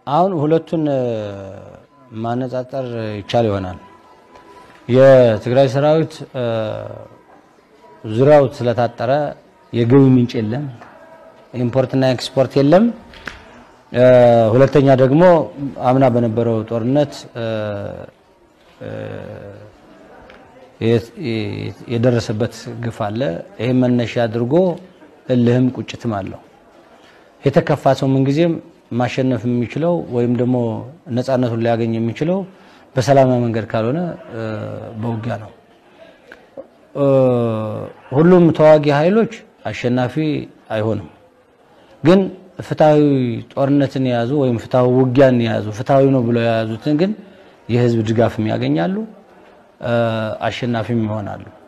አሁን ሁለቱን ማነጻጸር ይቻል ይሆናል። የትግራይ ሰራዊት ዙሪያው ስለታጠረ የገቢ ምንጭ የለም፣ ኢምፖርትና ኤክስፖርት የለም። ሁለተኛ ደግሞ አምና በነበረው ጦርነት የደረሰበት ግፍ አለ። ይህም መነሻ አድርጎ እልህም ቁጭትም አለው። የተከፋ ሰው ምንጊዜም ማሸነፍ የሚችለው ወይም ደግሞ ነፃነቱን ሊያገኝ የሚችለው በሰላማዊ መንገድ ካልሆነ በውጊያ ነው። ሁሉም ተዋጊ ኃይሎች አሸናፊ አይሆንም። ግን ፍትሐዊ ጦርነትን የያዙ ወይም ፍትሐዊ ውጊያን የያዙ ፍትሐዊ ነው ብለው የያዙትን ግን የህዝብ ድጋፍም ያገኛሉ፣ አሸናፊም ይሆናሉ።